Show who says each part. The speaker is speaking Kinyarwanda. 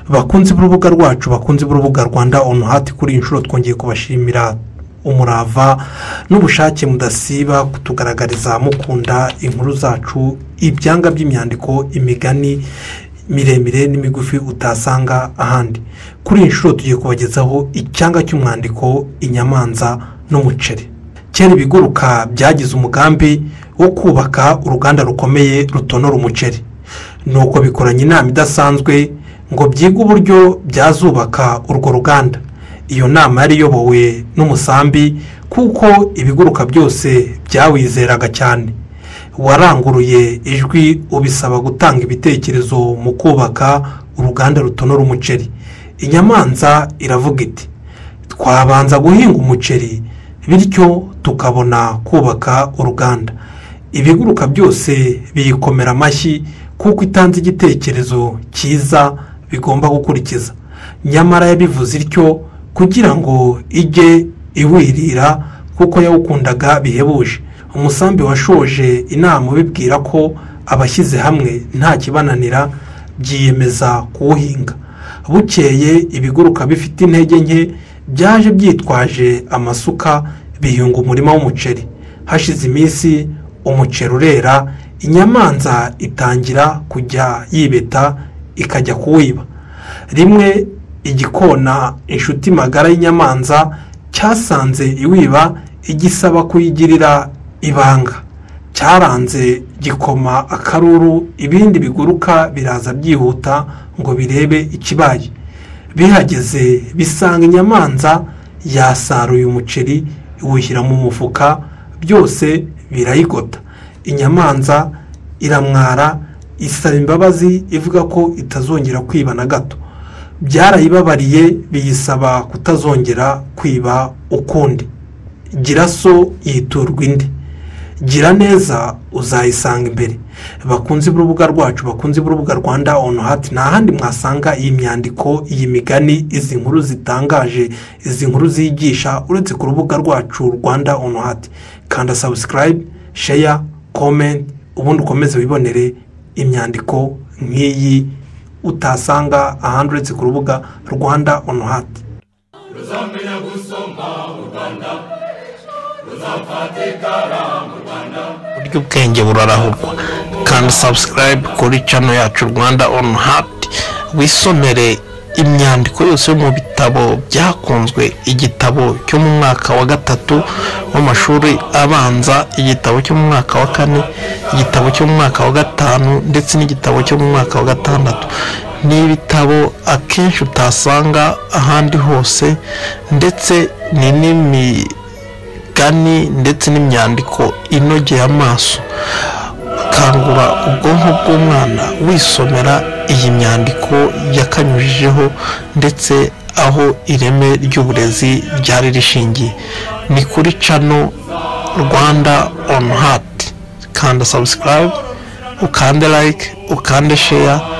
Speaker 1: bakunzi b'urubuga rwacu bakunzi b'urubuga rwanda onu hati kuri iyi nshuro twongeye kubashimira umurava n'ubushake mudasiba kutugaragariza mukunda inkuru zacu ibyanga by'imyandiko imigani miremire n'imigufi utasanga ahandi kuri iyi nshuro tugiye kubagezaho icyanga cy'umwandiko inyamanza n'umuceri kera ibiguruka byagize umugambi wo kubaka uruganda rukomeye rutonora umuceri nuko bikoranye inama idasanzwe ngo byige uburyo byazubaka urwo ruganda iyo nama yari iyobowe n'umusambi kuko ibiguruka byose byawizeraga cyane waranguruye ijwi ubisaba gutanga ibitekerezo mu kubaka uruganda rutonora umuceri inyamanza iravuga iti twabanza guhinga umuceri bityo tukabona kubaka uruganda ibiguruka byose biyikomera amashyi kuko itanze igitekerezo cyiza bigomba gukurikiza nyamara yabivuze ityo kugira ngo ijye iwirira kuko yawukundaga bihebuje umusambi washoje inama ubibwira ko abashyize hamwe nta kibananira byiyemeza kuwuhinga bukeye ibiguruka bifite intege nke byaje byitwaje amasuka biyunga umurima w'umuceri hashize iminsi umuceri urera inyamanza itangira kujya yibeta ikajya kuwiba rimwe igikona inshuti magara y'inyamanza cyasanze iwiba igisaba kuyigirira ibanga cyaranze gikoma akaruru ibindi biguruka biraza byihuta ngo birebe ikibaye bihageze bisanga inyamanza yasaruye umuceri iwushyira mu mufuka byose birayigota inyamanza iramwara isaba imbabazi ivuga ko itazongera kwiba na gato byarayibabariye biyisaba kutazongera kwiba ukundi gira so yiturwa indi gira neza uzayisanga imbere bakunze urubuga rwacu bakunze urubuga rwanda onu hati nta handi mwasanga iyi myandiko iyi migani izi nkuru zitangaje izi nkuru ziyigisha uretse ku rubuga rwacu rwanda onu hati kanda sabusikarayibe sheya komenti ubundi ukomeze wibonere imyandiko nk'iyi utasanga ahandi uretse ku rubuga rwanda onu hati
Speaker 2: ruzamenya gusoma u rwanda ruzafata ikaramu
Speaker 3: buryo ubwenge burarahurwa kanda sabusikarayibe kuri cano yacu rwanda onu hati wisomere imyandiko yose yo mu bitabo byakunzwe igitabo cyo mu mwaka wa gatatu w'amashuri abanza igitabo cyo mu mwaka wa kane igitabo cyo mu mwaka wa gatanu ndetse n'igitabo cyo mu mwaka wa gatandatu ni ibitabo akenshi utasanga ahandi hose ndetse ni n'imi imigani ndetse n'imyandiko inogeye amaso kangura ubwonko bw'umwana wisomera iyi myandiko yakanyujijeho ndetse aho ireme ry'uburezi ryari rishingiye ni kuri cano rwanda onu hati kanda sabusikarayibe ukande layike ukande sheya